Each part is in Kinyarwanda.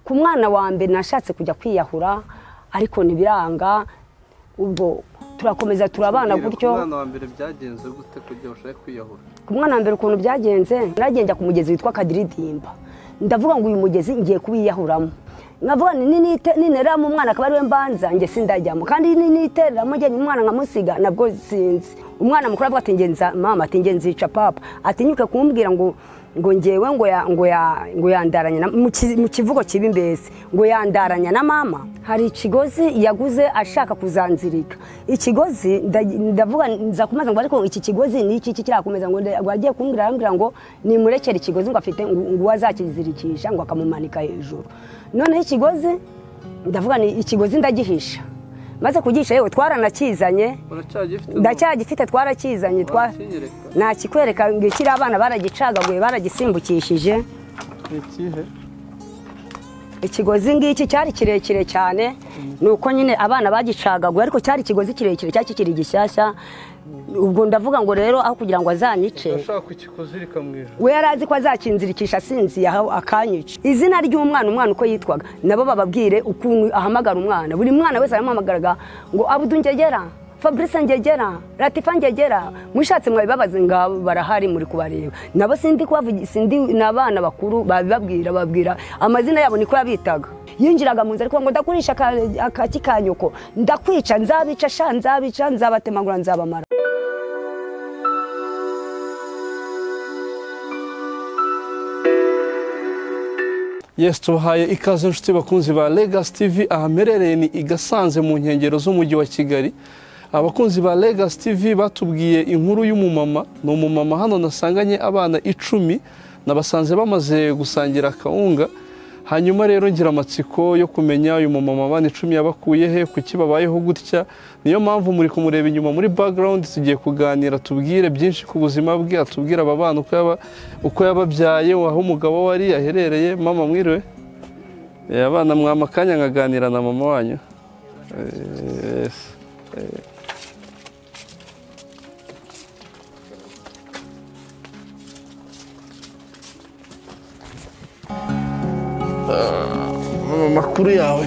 ku mwana wa mbere nashatse kujya kwiyahura ariko ntibiranga ubwo turakomeza turabana Ku gutyo mwana wa mbere byagenze gute kugira ngo ushake kwiyahura ku mwana wa mbere ukuntu byagenze naragenda ku mugezi witwa kadiridimba ndavuga ngo uyu mugezi ngiye kuwiyahuramo nkavuga nti ninite- nintereramo umwana akaba ariwe mbanza njye sindajyamo kandi ninitereramo njye umwana nkamusiga nabwo sinzi umwana mukuru avuga ati ngenza mama ati ngenzi yica papa atinyuke kumubwira ngo ngo ngewe ngo ya ngo ya ngo yandaranya na- mu ki- mu kivugo kibi mbese ngo yandaranya na mama hari ikigozi yaguze ashaka kuzanzirika ikigozi nda- ndavuga nza kumaza ngo ariko iki kigozi ni iki kirakomeza ngo nde- ngo agiye kumbwira arambwira ngo nimurekere ikigozi ngo afite ngo ngo azakizirikisha ngo akamumanika hejuru noneho ikigozi ndavuga ni ikigozi ndagihisha maze kugisha yewe twaranakizanye uracyagifite ndacyagifite twarakizanye twa Wakinyereka. nakikwereka ngo ikiri abana baragicagaguye baragisimbukishije ni ikihe ikigozi ngiki cyari kirekire cyane ni uko nyine abana bagicagaguye ariko cyari ikigozi kirekire cyari kikiri gishyashya ubwo ndavuga ngo rero aho kugira ngo azanyice urashaka kukikuzirika mu ijoro we yari azi ko azakinzirikisha asinziye aho akanyica izina ry'umwana umwana uko yitwaga nabo bababwire ukuntu ahamagara umwana buri mwana wese aramuhamagaraga ngo abudu ngegera fabrice ngegera latifa ngegera mushatse mwabibabaze ngabo barahari muri kubareba nabo sindi kubavugi- sindi ni abana bakuru babibabwira babwira amazina yabo niko yabitaga yinjiraga mu nzu ariko ngo ndakurisha aka- akaki ka nyoko ndakwica nzabica sha nzabica nzabatemagura nzabamara Yes tubahaye ikaze inshuti bakunzi ba Legacy TV ahamerereye ni i Gasanze mu nkengero z'umujyi wa Kigali abakunzi ba Legacy TV batubwiye inkuru y'umumama ni umumama hano nasanganye abana icumi nabasanze bamaze gusangira akawunga hanyuma rero ngira amatsiko yo kumenya uyu mumama abana icumi yabakuye he kuki babayeho gutya niyo mpamvu muri kumureba inyuma muri background tugiye kuganira tubwire byinshi ku buzima bwe atubwire aba bana uko yaba- uko yababyaye aho umugabo we ari aherereye mama mwiriwe Eh, abana mwama akanya nkaganira na mama wanyu Eh, yes. Eh. mama amakuru yawe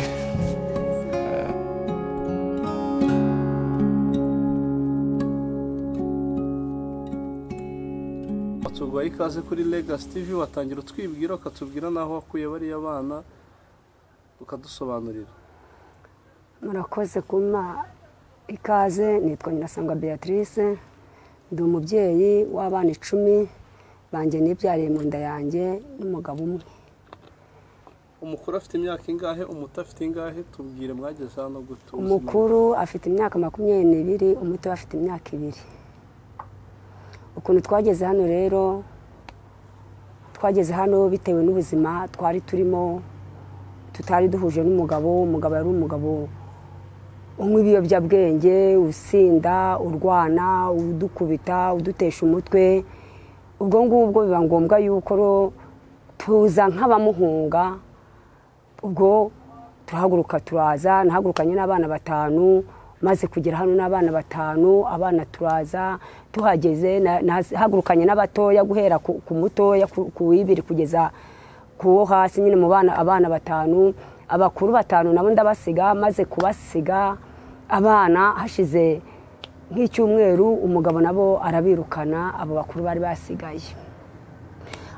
watuguhaye ikaze kuri Legacy TV watangira utwibwira ukatubwira n'aho wakuye bariya bana ukadusobanurira murakoze kuma ikaze nitwa nyirasanga beatrice ndi umubyeyi w'abana icumi banjye nibyariye mu nda yanjye n'umugabo umwe umukuru afite imyaka ingahe umuto afite ingahe tubwire mwageze hano gute ubuzima umukuru afite imyaka makumyabiri n'ibiri umuto afite imyaka ibiri ukuntu twageze hano rero twageze hano bitewe n'ubuzima twari turimo tutari duhuje n'umugabo umugabo yari umugabo unywa ibiyobyabwenge usinda urwana udukubita udutesha umutwe ubwo ngubwo biba ngombwa yuko rero tuza nk'abamuhunga ubwo turahaguruka turaza nahagurukanye n'abana batanu maze kugera hano n'abana batanu abana turaza tuhageze na- nahagurukanye n'abatoya guhera ku ku mutoya ku ku w'ibiri kugeza ku wo hasi nyine mu bana abana batanu abakuru batanu nabo ndabasiga maze kubasiga abana hashize nk'icyumweru umugabo nabo arabirukana abo bakuru bari basigaye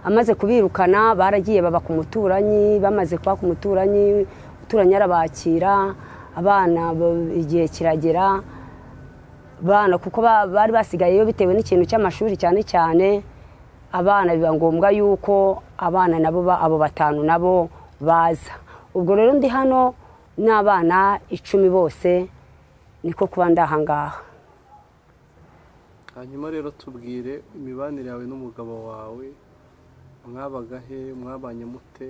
amaze kubirukana baragiye baba ku muturanyi bamaze kuba ku muturanyi umuturanyi arabakira abana ba- igihe kiragera abana kuko ba- bari basigayeyo bitewe n'ikintu cy'amashuri cyane cyane abana biba ngombwa yuko abana nabo ba- abo batanu nabo baza ubwo rero ndi hano n'abana icumi bose niko kuba ndahangaha hanyuma rero tubwire imibanire yawe n'umugabo wawe mwabaga he mwabanye mute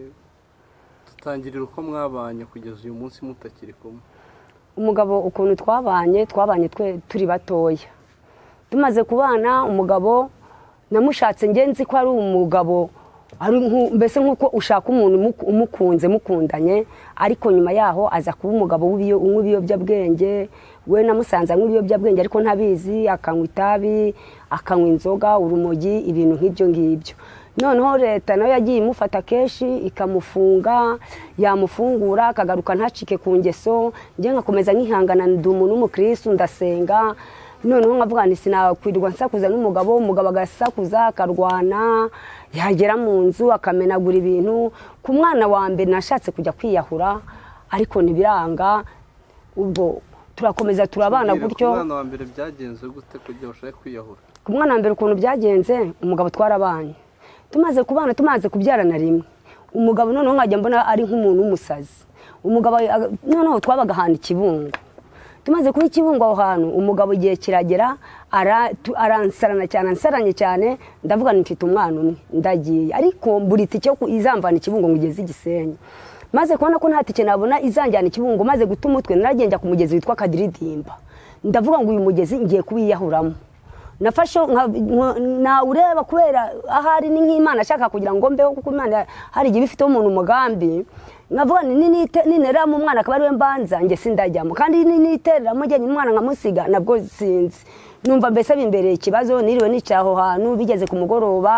tutangirira uko mwabanye kugeza uyu munsi mutakiri kumwe umugabo ukuntu twabanye twabanye twe turi batoya tumaze kubana umugabo namushatse nge nzi ko ari umugabo ari nku- mbese nk'uko ushaka umuntu umuku- umukunze mukundanye ariko nyuma yaho aza kuba umugabo w'ibiyo- unywa ibiyobyabwenge we namusanze anywa ibiyobyabwenge ariko ntabizi akanywa itabi akanywa inzoga urumogi ibintu nk'ibyo ngibyo noneho leta nayo yagiye imufata kenshi ikamufunga yamufungura akagaruka ntacike ku ngeso njye nkakomeza nkihangana ndi umuntu w'umukirisitu ndasenga noneho nkavuga ngo sinakwirwa nsakuza n'umugabo umugabo agasakuza akarwana yagera mu nzu akamenagura ibintu ku mwana wa mbere nashatse kujya kwiyahura ariko ntibiranga ubwo turakomeza turabana gutyo umwana wa mbere byagenze gute kugira ushake kwiyahura ku mwana wa mbere ukuntu byagenze umugabo twarabanye tumaze kubana tumaze kubyarana rimwe umugabo noneho nkajya mbona ari nk'umuntu w'umusazi umugabo aga- noneho twabaga ahantu ikibungo tumaze kuba ikibungo aho hantu umugabo igihe kiragera ara- tu- aransarana cyane ansaranye cyane ndavuga nti mfite umwana umwe ndagiye ariko mbura itike yo ku- izamvana ikibungo ngo igeze i gisenyi maze kubona ko nta tike nabona izanjyana ikibungo maze guta umutwe naragenda ku mugezi witwa kadiridimba ndavuga ngo uyu mugezi ngiye kuwiyahuramo nafashe nka- nka- nawureba kubera ahari ni nk'imana ashaka kugira ngo mbeho kuko imana hari igihe bifiteho umuntu umugambi nkavuga nti "Ninite- nintereramo umwana akaba ariwe mbanza njye sindajyamo kandi ninitereramo njye umwana nkamusiga nabwo sinzi numva mbese bimbereye ikibazo niriwe nicaye aho hantu bigeze ku mugoroba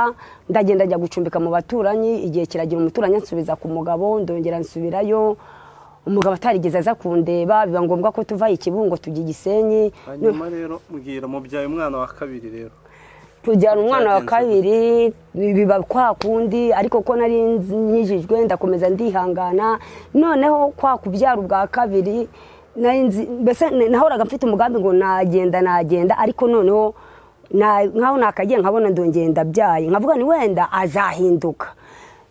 ndagenda njya gucumbika mu baturanyi igihe kiragira umuturanyi ansubiza ku mugabo ndongera nsubirayo umugabo atarigeze aza kundeba biba ngombwa ko tuva ikibungo tujya igisenyi hanyuma rero mbwira mubyaye umwana wa kabiri rero tujyana umwana wa Byagenze kabiri biba kwa kundi ariko ko nari nkijijwe ndakomeza ndihangana noneho kwa kubyara ubwa kabiri nari nzi- mbese n- nahoraga mfite umugambi ngo nagenda nagenda ariko noneho na- nkaho nakagiye nkabona ndongeye ndabyaye nkavuga ni wenda azahinduka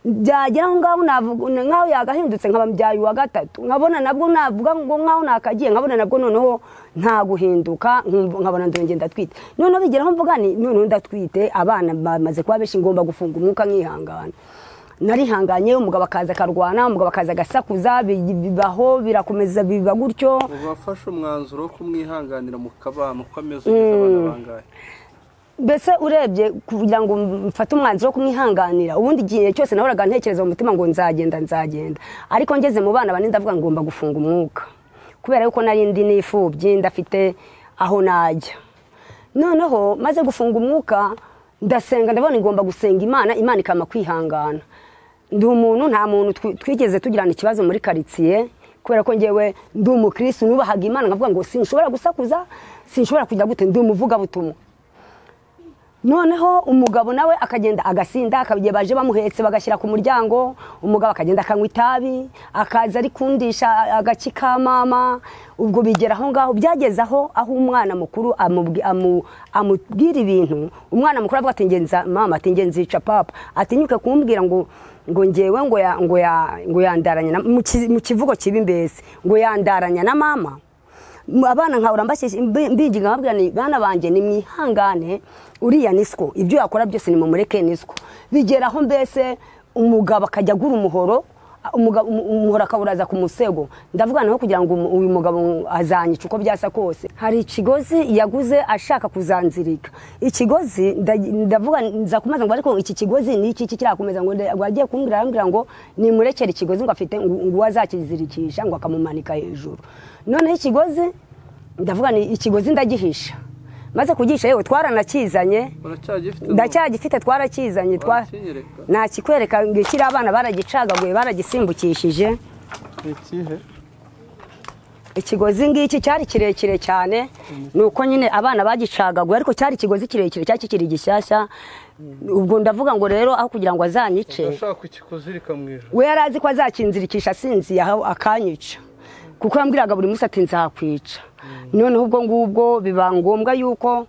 byagera aho ngaho navuga- nkaho yagahindutse nkaba mbyaye uwa gatatu nkabona nabwo navuga ngo nkaho nakagiye nkabona nabwo noneho nta guhinduka nkumva- nkabona ndongeye ndatwite noneho bigeraho mvuga ni noneho ndatwite abana bamaze kuba benshi ngomba gufunga umwuka nkihangana narihanganye umugabo akaza akarwana umugabo akaza agasakuza bi- bibaho birakomeza biba gutyo ubu wafashe umwanzuro wo kumwihanganira mu kabano uko ameze ugeze abana bangahe mbese urebye kugira ngo mfate umwanzuro wo kumwihanganira ubundi igihe cyose nahoraga ntekereza mu mutima ngo nzagenda nzagenda ariko ngeze mu bana bane ndavuga ngo ngomba gufunga umwuka kubera yuko nari ndi n'imfubyi ndafite aho najya noneho maze gufunga umwuka ndasenga ndabona ngomba gusenga imana imana ikama kwihangana ndi umuntu nta muntu twi- twigeze tugirana ikibazo muri karitsiye kubera ko ngewe ndi umukirisitu nubahaga imana nkavuga ngo sinshobora gusakuza sinshobora kugira gute ndi umuvugabutumwa noneho umugabo nawe akagenda agasinda akabigiye baje bamuhetse bagashyira ku muryango umugabo akagenda akanywa itabi akaza arikundisha agaki ka mama ubwo bigera aho ngaho byageze aho aho umwana mukuru amubwi- amu- amubwira ibintu umwana mukuru avuga ati ngenza mama ati ngenzica papa atinyuke kumubwira ngo ngo ngewe ngo ya- ngo ya- ngo yandaranya na- mu ki- mu kivugo kibi mbese ngo yandaranya na mama M- abana nkahora mbashyeshya mbinginga nkabwira ni bana banjye ni mwihangane uriya niswo ibyo yakora byose nimumureke niswo bigeraho mbese umugabo akajya agura umuhoro a- umuga- umu- umuhoro akawuraza ku musego ndavuga naho kugira ngo umu- uyu mugabo azanyica uko byasa kose hari ikigozi yaguze ashaka kuzanzirika ikigozi nda- ndavuga nza kumaza ngo ariko iki kigozi ni iki iki kirakomeza ngo nda- ngo agiye kumbwira arambwira ngo nimurekere ikigozi ngo afite ngo ngo uwo azakizirikisha ngo akamumanika hejuru noneho ikigozi ndavuga ni ikigozi ndagihisha maze kugihisha yewe twaranakizanye uracyagifite n'ubu? ndacyagifite twarakizanye twa Wakinyereka? nakikwereka ngo ikiri abana baragicagaguye baragisimbukishije ni ikihe ikigozi ngiki cyari kirekire cyane ni uko nyine abana bagicagaguye ariko cyari ikigozi kirekire cyari kikiri gishyashya ubwo ndavuga ngo rero aho kugira ngo azanyice ndashaka kukikuzirika mu ijoro we yari azi ko azakinzirikisha asinziye aho akanyica kuko yambwiraga buri munsi ati nzakwica noneho ubwo ngubwo biba ngombwa yuko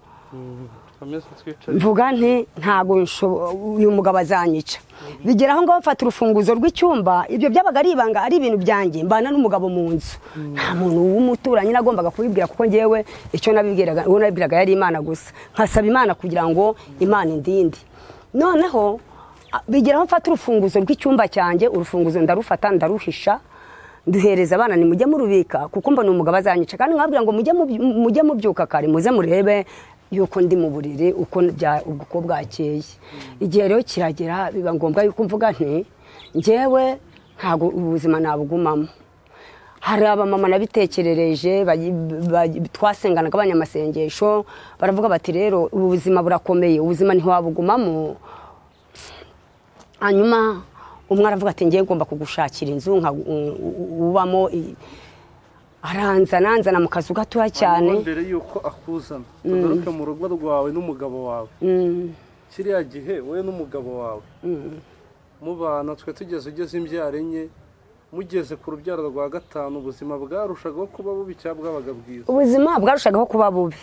komeza twicare mvuga nti ntabwo nshobo- uyu mugabo azanyica bigera aho ngaho mfata urufunguzo rw'icyumba ibyo byabaga ari ibanga ari ibintu byanjye mbana n'umugabo mu nzu nta muntu w'umuturanyi nagombaga kubibwira kuko ngewe icyo nabibwiraga uwo nabibwiraga yari imana gusa nkasaba imana kugira ngo imana indinde noneho a- bigera aho mfata urufunguzo rw'icyumba cyanjye urufunguzo ndarufata ndaruhisha duhereza abana ni mujye murubika kuko mbona umugabo azanyica kandi nkababwira ngo mujye mubyu- mujye mubyuka kare muze murebe yuko ndi mu buriri uko bya- uko bwakeye igihe rero kiragera biba ngombwa yuko mvuga nti njyewe ntabwo ubuzima nabugumamo hari abamama nabitekerereje bayi- bayi- twasenganaga abanyamasengesho baravuga bati rero ubu buzima burakomeye ubuzima ntiwabugumamo hanyuma umwe aravuga ati ngewe ngomba kugushakira inzu nka u- u- ubamo i- aranzana anzana mu kazu gatoya Hanyuma cyane mbere y'uko akuzana tugaruke mu rugo rwawe n'umugabo wawe Mm, kiriya gihe wowe n'umugabo wawe mubana twe tugeze ugeze imbyaro enye mugeze ku rubyaro rwa gatanu ubuzima bwarushagaho kuba bubi cyangwa bwabaga bwiza ubuzima bwarushagaho kuba bubi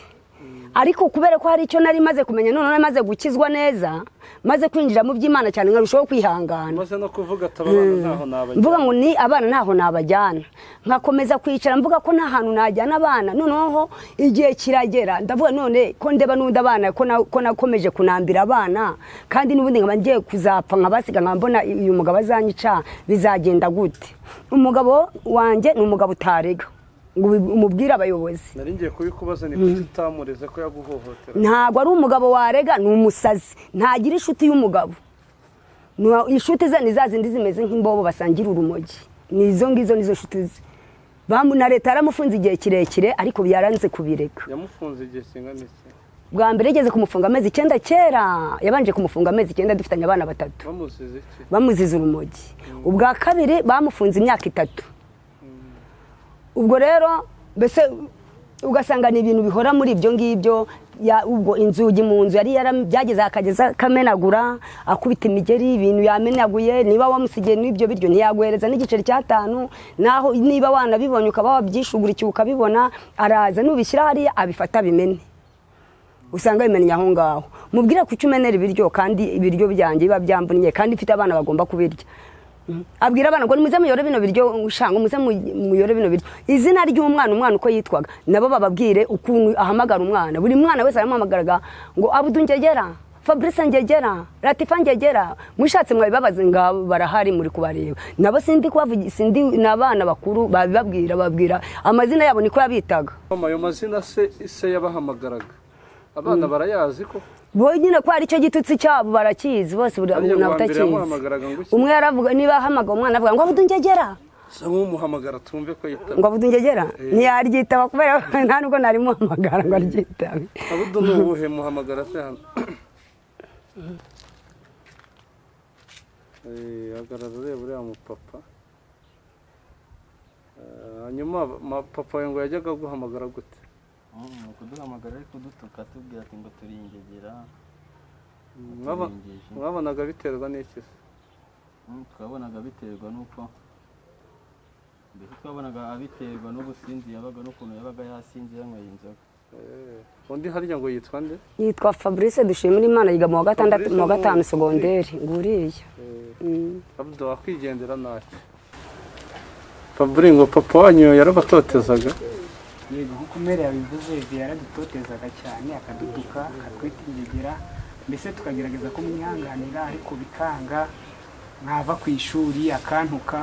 ariko kubera ko hari icyo nari maze kumenya none maze gukizwa neza maze kwinjira mu by'imana cyane nkarushaho kwihangana maze no kuvuga ati aba bana ntaho nabajya mvuga ngo ni abana ntaho nabajyana nkakomeza kwicara mvuga ko nta hantu najyana abana noneho igihe kiragera ndavuga none ko ndeba n'undi abana ko na- ko nakomeje kunambira abana kandi n'ubundi nkaba ngiye kuzapfa nkabasiga nkaba mbona uyu mugabo azanyica bizagenda gute umugabo wanjye ni umugabo utarega ngo ubi- umubwire abayobozi nari ngiye kubikubaza ni kuki utamureze ko yaguhohotera ntabwo ari umugabo warega ni umusazi ntagira inshuti y'umugabo Nta- inshuti ze ni za zindi zimeze nk'imbobo basangira urumogi ni izo ngizo nizo nshuti ze Bamu- na leta yaramufunze igihe kirekire ariko yaranze kubireka yamufunze igihe kingana iki bwa mbere yageze kumufunga amezi icyenda kera yabanje kumufunga amezi icyenda dufitanye abana batatu bamusize iki bamuziza urumogi ubwa kabiri bamufunze imyaka itatu ubwo rero mbese ugasanga ni ibintu bihora muri ibyo ngibyo ya- ubwo inzugi mu nzu yari yara- byageze akageza akamenagura akubita imigeri ibintu yamenaguye niba wamusigiye n'ibyo biryo ntiyaguhereza n'igiceri cy'atanu naho niba wanabibonye ukaba wabyishugurikiye ukabibona araza nubishyira hariya abifata abimene usanga bimenya aho ngaho mubwire ko icyo umenera ibiryo kandi ibiryo byanjye biba byambuniye kandi mfite abana bagomba kubirya Mm. abwira abana ngo nimuze muyore bino biryo ushanga muze mu- muyore bino biryo izina ry'umwana umwana uko yitwaga nabo bababwire ukuntu ahamagara umwana buri mwana wese aramuhamagaraga ngo abudu ngegera fabrice ngegera latifa ngegera mushatse mwabibabaze ngabo barahari muri kubareba nabo sindi kubavugi- sindi ni abana bakuru babibabwira babwira amazina yabo niko yabitaga mama ayo mazina se ise yabahamagaraga abana barayazi ko bo nyine ko hari icyo gitutsi cyabo barakizi bose buri Ariya umuntu wa mbere abatakizi yamuhamagaraga ngo iki? umwe yaravuga niba ahamagara umwana avuga ngo abudu ngegera se nk'umuhamagara tumve ko yitaba ngo abudu ngegera ntiyaryitaba kubera nta nubwo nari muhamagara ngo aryitabe abudu ni ubuhe muhamagara se hano Eh, hagarara ureba uriya mupapa Eh, hanyuma ma- papa wawe ngo yajyaga aguhamagara gute Mm, kuduhamagara ari kudutuka tubwira ati ngo turi ingegera Mwaba- Turengeje. mwabonaga biterwa n'iki se Mm, twabonaga biterwa n'uko mbese twabonaga abiterwa n'ubusinzi yabaga n'ukuntu yabaga yasinze yanyweye inzoga Eh, undi harya ngo yitwa nde yitwa fabrice dushimira imana yiga mu wa gatandatu Fabrice mu wa gatanu ni- segonderi nguriya Eh, Mm. abudu wakwigendera ntacyo faburi ngo papa wanyu yarabatotezaga yego nk'uko umwere yabivuze igihe yaradutotezaga cyane akadutuka akatwita ingegera mbese tukagerageza kumwihanganira ariko bikanga mwava ku ishuri akantuka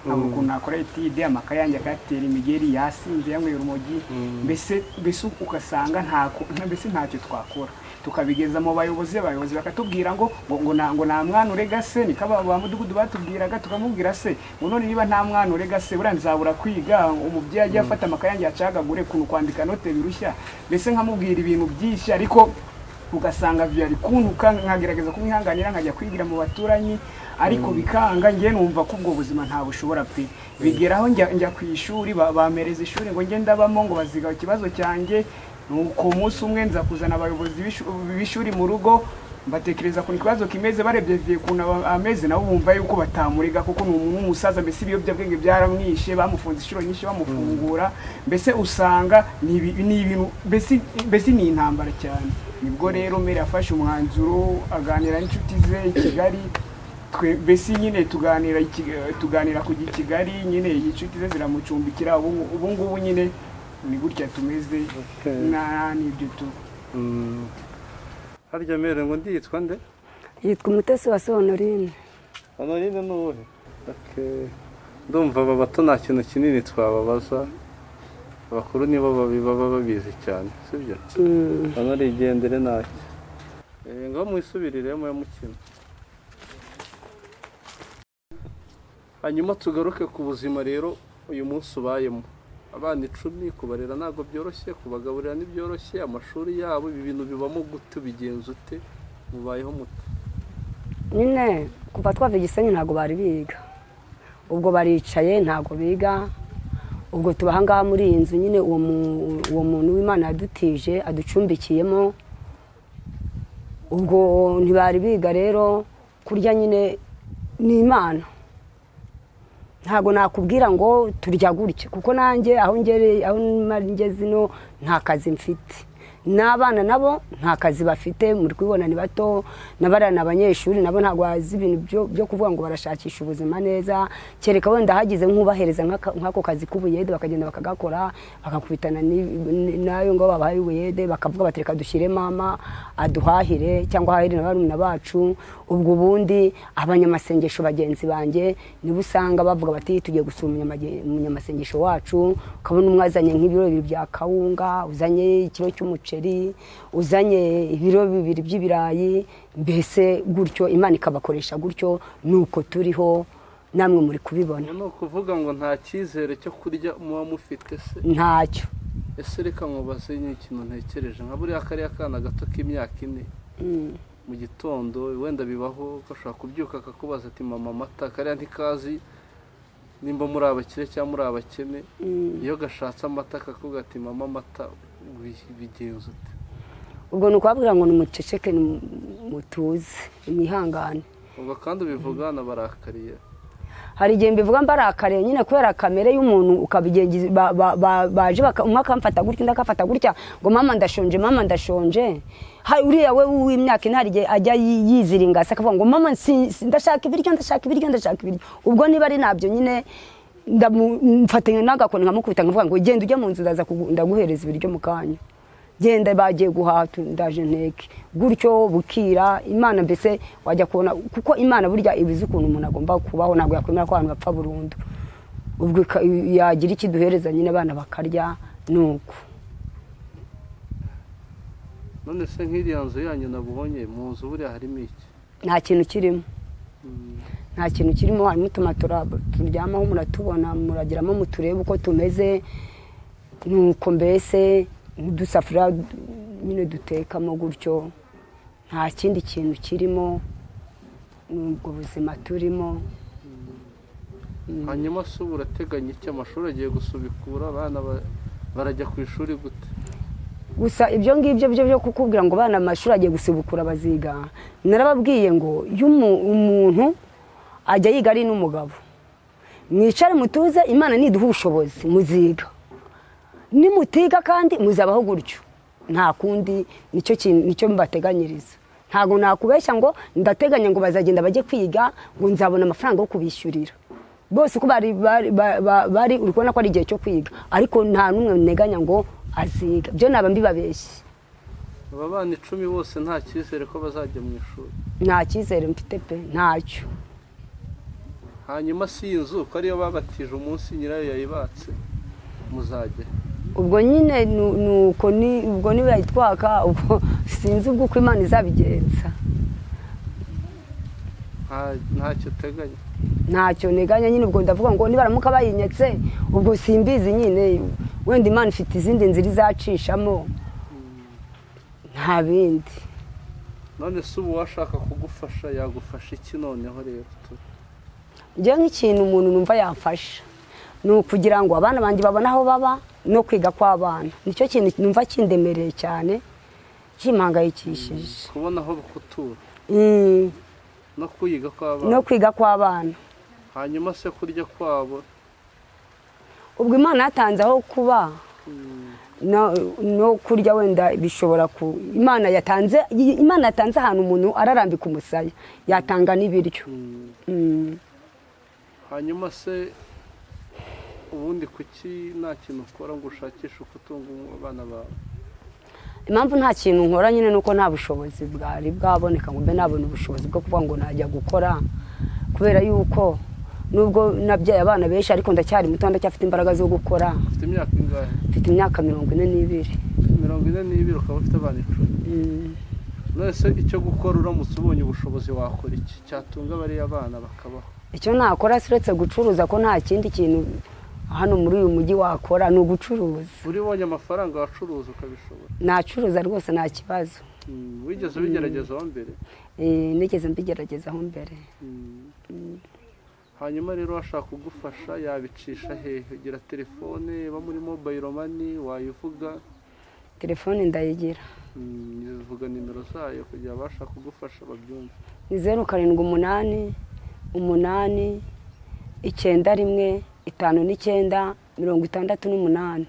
ntabwo ukuntu nakora etide amakaye yanjye akayatera imigeri yasinze yanyweye urumogi mbese mbese ugasanga ntako mbese ntacyo twakora tukabigeza mu bayobozi abayobozi bakatubwira ngo ngo ngo nta ngo nta mwana urega se niko aba- ba mudugudu batubwiraga tukamubwira se ngo none niba nta mwana urega se buriya nzabura kwiga umubyeyi ajya afata amakaye yanjye yacagagure kuntu kwandika note birushya mbese nkamubwira ibintu byinshi ariko ugasanga byari kuntuka nkagerageza kumwihanganira nkajya kwigira mu baturanyi ariko bikanga njye numva ko ubwo buzima nta bushobora pe bigeraho njya njya ku ishuri ba- bampereza ishuri ngo njye ndabamo ngo baziga ikibazo cyanjye nuko umunsi umwe nza kuzana abayobozi b'ishu- b'ishuri mu rugo batekereza ku kibazo kimeze barebye viye kuntu aba- ameze nabo bumva yuko batamurega kuko ni umuntu w'umusaza mbese ibiyobyabwenge byaramwishe bamufunze inshuro nyinshi bamufungura mbese usanga ni ibi- ni ibintu mbese mbese ni intambara cyane nibwo rero mbere yafashe umwanzuro aganira n'inshuti ze i kigali twe mbese nyine tuganira iki- tuganira kujya i kigali nyine inshuti ze ziramucumbikira ubu ngu- ubu ngubu nyine ni gutya tumeze Okay. na n'ibyo tu Mm. harya mbere ngo ndi yitwa nde yitwa umutesi wa sonorine hano nyine ni uwuhe Okay. ndumva aba bato nta kintu kinini twababaza abakuru nibo babi- baba babizi cyane sibyo hano rigendere ntacyo Eh, ngaho mwisubiriremo ya mukino hanyuma tugaruke ku buzima rero uyu munsi ubayemo abana icumi kubarera ntabwo byoroshye kubagaburira ntibyoroshye amashuri yabo ibi bintu bibamo gute ubigenza ute mubayeho mute nyine kuva twava igisenyi ntabwo bari biga ubwo baricaye ntabwo biga ubwo tuba aha ngaha muri iyi nzu nyine uwo mu- uwo muntu w'imana yadutije aducumbikiyemo ubwo ntibari biga rero kurya nyine ni imana ntabwo nakubwira ngo turya gutya kuko nanjye aho ngereye aho mari ngeze ino nta kazi mfite n'abana nabo nta kazi bafite muri kubibona ni bato n'abariya ni abanyeshuri nabo ntabwo bazi ibintu byo- byo kuvuga ngo barashakisha ubuzima neza kereka wenda hagize nk'ubahereza nk'aka- nk'ako kazi k'ubuyede bakagenda bakagakora bagakubitana n'i- n'ayo ngo babahaye ubuyede bakavuga bati reka dushyire mama aduhahire cyangwa ahahire na barumuna bacu ubwo ubundi abanyamasengesho bagenzi banjye nibo usanga bavuga bati tugiye gusura umunyamage- umunyamasengesho wacu ukabona umwe azanye nk'ibiro bibiri bya kawunga uzanye ikiro cy'umuceri uzanye ibiro bibiri by'ibirayi mbese gutyo imana ikabakoresha gutyo nuko turiho namwe muri kubibona ni ukuvuga ngo nta cyizere cyo kurya muba mufite se ntacyo ese reka nkubaze n'ikintu ntekereje nka buriya kariya kana gato k'imyaka ine mu gitondo wenda bibaho gashobora kubyuka akakubaza ati mama amata kariya ntikazi nimba muri abakire cyangwa muri abakene iyo gashatse amata kakubwira ati mama amata bi- bigenza ute ubwo ni ukubabwira ngo nimuceceke nimu- mutuze mwihangane ubwo kandi ubivuga bararakariye hari igihe mbivuga mbarakariye nyine kubera kamere y'umuntu ukabigengiza ba- ba- ba- baje baka- umwe akamfata gutya undi akafata gutya ngo mama ndashonje mama ndashonje hari uriya we w'imyaka ine hari igihe ajya yi- yiziringa se akavuga ngo mama si- si- ndashaka ibiryo ndashaka ibiryo ndashaka ibiryo ubwo niba ari nabyo nyine ndamu- mfatanya n'agakoni nkamukubita nkavuga ngo genda ujya mu nzu ndaza kugu- ndaguhereza ibiryo mu kanya genda bagiye guhaha tu- ndaje nteke gutyo bukira imana mbese wajya kubona kuko imana burya iba izi ukuntu umuntu agomba kubaho ntabwo yakwemera ko abantu bapfa burundu ubwo ika- yagira iki duhereza nyine abana bakarya nuko none se nk'iriya nzu yanyu nabonye mu nzu buriya harimo iki nta kintu kirimo nta kintu kirimo harimo utumatora turyamaho muratubona muragiramo muturebe uko tumeze nuko mbese n'udusafuriya du- nyine dutekamo gutyo nta kindi kintu kirimo n'ubwo buzima turimo hanyuma se ubu urateganya iki amashuri agiye gusubikura abana ba- barajya ku ishuri gute gusa ibyo ngibyo byo byo kukubwira ngo abana mu mashuri agiye gusubukura baziga narababwiye ngo iyo umu- umuntu ajya yiga ari n'umugabo mwicare mutuze imana niduha ubushobozi muziga nimutiga kandi muzabaho gutyo nta kundi nicyo kintu- nicyo mbateganyiriza ntabwo nakubeshya ngo ndateganya ngo bazagenda bajye kwiga ngo nzabona amafaranga yo kubishyurira bose uko bari bari ba- ba- bari uri kubona ko ari igihe cyo kwiga ariko nta n'umwe nteganya ngo aziga byo naba mbibabeshye aba bana icumi bose nta cyizere ko bazajya mu ishuri nta cyizere mfite pe ntacyo hanyuma si iyi nzu ko ariyo babatije umunsi nyirayo yayibatse muzajya ubwo nyine nu- nuko ni ubwo niba yitwaka ubwo sinzi ubwo uko imana izabigenza Nta- ntacyo uteganya ntacyo nteganya nyine ubwo ndavuga ngo nibaramuka bayinyetse ubwo simbizi nyine wenda imana ifite izindi nzira izacishamo nta bindi none se ubu uwashaka kugufasha yagufasha iki noneho rero tu- njyewe nk'ikintu umuntu numva yafasha ni ukugira ngo abana banjye babone aho baba no kwiga kw'abana nicyo kintu numva kindemereye cyane kimpangayikishije kubona aho gutura Mm, no kuyiga kw'abana no kwiga kw'abana hanyuma se kurya kwabo ubwo imana yatanze aho kuba no, no kurya wenda bishobora ku imana yatanze imana yatanze ahantu umuntu ararambika umusaya yatanga n'ibiryo Mm. hanyuma se ubundi kuki nta kintu ukora ngo ushakishe uko utunga abana bawe impamvu nta kintu nkora nyine ni uko nta bushobozi bwari bwaboneka ngo mbe nabona ubushobozi bwo kuvuga ngo najya gukora kubera yuko nubwo nabyaye abana benshi ariko ndacyari muto ndacyafite imbaraga zo gukora ufite imyaka ingahe mfite imyaka mirongo ine n'ibiri mirongo ine n'ibiri ukaba ufite abana icumi Mm. none se icyo gukora uramutse ubonye ubushobozi wakora iki cyatunga bariya bana bakabaho icyo nakora siretse gucuruza ko nta kindi kintu hano muri uyu mujyi wakora ni ugucuruza buri ubonye amafaranga wacuruza ukabishobora nacuruza rwose nta kibazo wigeze ubigerageza aho mbere Eh, nigeze mbigeragezaho mbere hanyuma rero washaka kugufasha yabicisha hehe ugira telefone iba muri mobayiro mani wayivuga telefone ndayigira mm, uvuga nimero zayo kugira abasha kugufasha babyumve ni zeru karindwi umunani umunani icyenda rimwe itanu n'icyenda mirongo itandatu n'umunani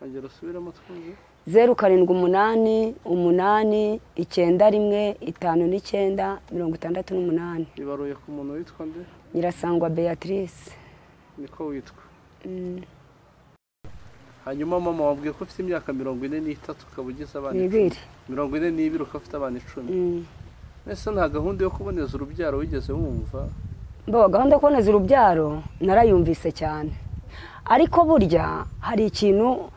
ongera usubiremo twumve zeru karindwi umunani umunani icyenda rimwe itanu n'icyenda mirongo itandatu n'umunani ibaruye ku muntu witwa nde nyirasangwa beatrice niko witwa Mm, hanyuma mama wabwiye ko ufite imyaka mirongo ine n'itatu ukaba ugize abana icumi n'ibiri mirongo ine n'ibiri ukaba ufite abana icumi Mm. mbese nta gahunda yo kuboneza urubyaro wigeze wumva mbaho gahunda yo kuboneza urubyaro narayumvise cyane ariko burya hari ikintu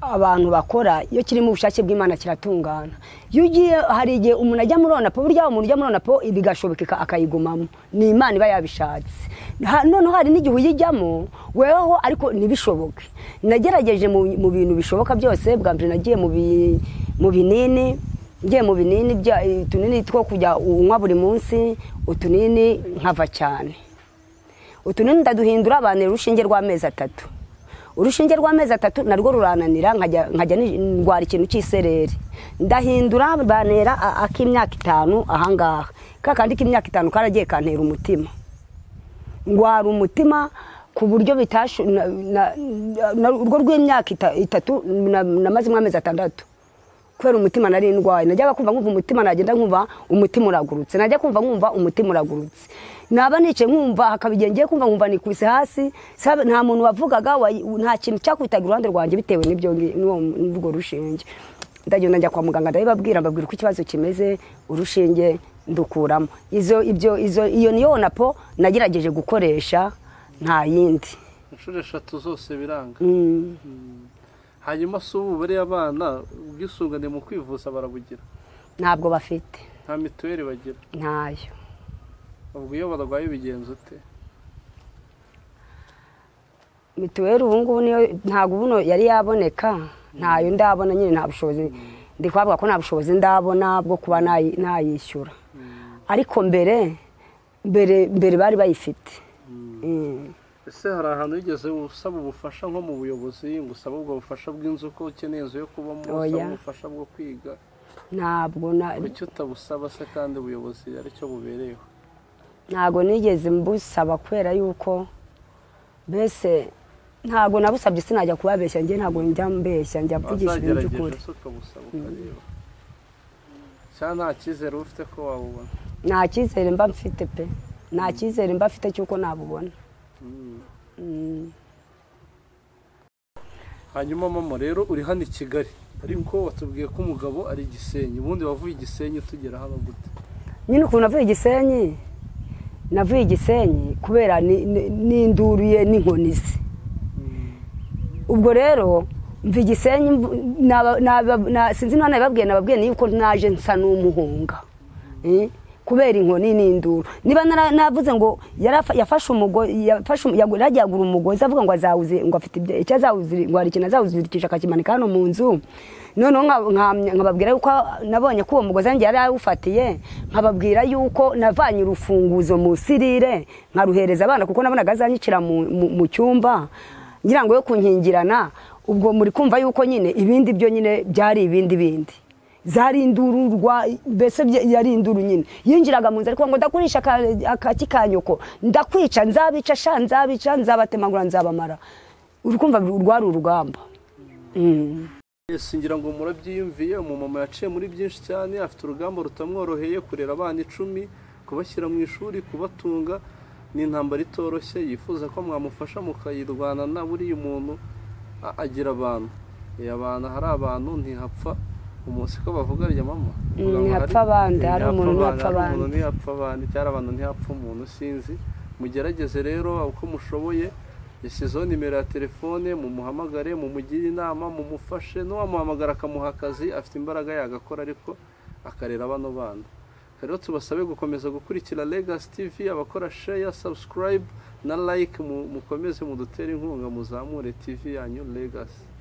abantu bakora iyo kiri mu bushake bw'imana kiratungana iyo ugiye hari igihe umuntu ajya muri onapo burya umuntu ujya muri onapo bigashobokeka akayigumamo ni imana iba yabishatse Ha- noneho hari n'igihe uyijyamo weho ariko ntibishoboke nagerageje mu mu bintu bishoboka byose bwa mbere nagiye mu bi- mu binini ngiye mu binini bya utunini two kujya unywa buri munsi utunini nkava cyane utunini ndaduhindura abantu urushinge rw'amezi atatu urushinge rw'amezi atatu narwo rurananira nkajya nkajya ni- ndwara ikintu cy'isereri ndahindura banera a- ak'imyaka itanu ahangaha ka kandi k'imyaka itanu karagiye kantera umutima ndwara umutima ku buryo bitashu na- na- na- urwo rw'imyaka ita- itatu na- namazemo amezi atandatu kubera umutima nari ndwaye najyaga kumva nkumva umutima nagenda nkumva umutima uragurutse najya kumva nkumva umutima uragurutse naba nicaye nkumva hakaba igihe ngiye kumva nkumva nikubise hasi sabe- nta muntu wavugaga wa- nta kintu cyakwitaga iruhande rwanjye bitewe n'ibyo ngi- n'uwo- n'urwo rushinge ndagenda njya kwa muganga ndabibabwira mbabwira uko ikibazo kimeze urushinge ndukuramo izo ibyo izo iyo niyo onapo nagerageje gukoresha nta yindi inshuro eshatu zose biranga Mm. hanyuma si ubu bariya abana ubwisungane mu kwivuza barabugira ntabwo bafite nta mituweli bagira ntayo ubwo iyo barwaye bigenza ute mituweli ubu ngubu niyo ntabwo ubuno yari yaboneka ntayo ndabona nyine nta bushobozi ndi kuhabwa ko nta bushobozi ndabona bwo kuba nayi- nayishyura ariko mbere mbere mbere bari bayifite Mm. ese hari ahantu wigeze usaba ubufasha nko mu buyobozi ngo usabe ubwo bufasha bw'inzu ko ukeneye inzu yo kubamo usaba Oya. ubufasha bwo kwiga ntabwo na- kuki utabusaba se kandi ubuyobozi ari cyo bubereyeho ntabwo nigeze mbusaba kubera yuko mbese ntabwo nabusabye sinajya kubabeshya njye ntabwo njya mbeshya njya mvugisha ibintu by'ukuri wazagerageje se ukabusaba ukareba cyangwa nta cyizere uba ufite ko wabubona nta cyizere mba mfite pe nta cyizere mba mfite cy'uko nabubona Mm. Mm. hanyuma mama rero uri hano i kigali ariko watubwiye ko umugabo ari i gisenyi ubundi wavuye i gisenyi tugera hano gute nyine ukuntu navuye i gisenyi navuye i gisenyi kubera ni- ni- n'induru ye n'inkoni ze ubwo rero mva igisenyi mvu- naba- naba- na- sinzi niba nabibabwiye nababwiye yuko naje nsa n'umuhunga Eh, kubera inkoni n'induru niba nara- navuze ngo yarafa- yafashe umugozi yafashe umu- yagu- yaragiye agura umugozi avuga ngo azawuzi ngo afite ibyo- icyo azawuziri- ngo hari ikintu azawuzirikisha akakimanika hano mu nzu noneho nka- nka- nkababwira yuko nabonye ko uwo mugozi wanjye yari awufatiye nkababwira yuko navanye urufunguzo mu sirire nkaruhereza abana kuko nabonaga azanyicira mu- mu mu cyumba ngira ngo yo kunkingirana ubwo muri kumva yuko nyine ibindi byo nyine byari ibindi bindi zari induru rwa mbese bye- yari induru nyine yinjiraga mu nzu ariko ngo ndakurisha aka- akaki ka nyoko ndakwica nzabica sha nzabica nzabatemagura nzabamara uri kumva rwari urugamba Mm. Yesu ngira ngo murabyiyumviye umumama yaciye muri byinshi cyane afite urugamba rutamworoheye kurera abana icumi kubashyira mu ishuri kubatunga ni intambara itoroshye yifuza ko mwamufasha mukayirwanana buriya umuntu a- agira abantu iyo abantu hari abantu ntihapfa umunsi ko bavuga rya mama Bavuga ngo ntihapfa abandi, hari ntihapfa umuntu ntihapfa hari umuntu abandi. ntihapfa abandi cyari abantu ntihapfa umuntu sinzi mugerageze rero uko mushoboye yashyizeho nimero ya telefone mumuhamagare mumugire inama mumufashe n'uwamuhamagara akamuha akazi afite imbaraga yagakora ariko akarera bano bana rero tubasabe gukomeza gukurikira Legacy TV abakora share subscribe na like mu- mukomeze mudutere inkunga muzamure TV yanyu Legacy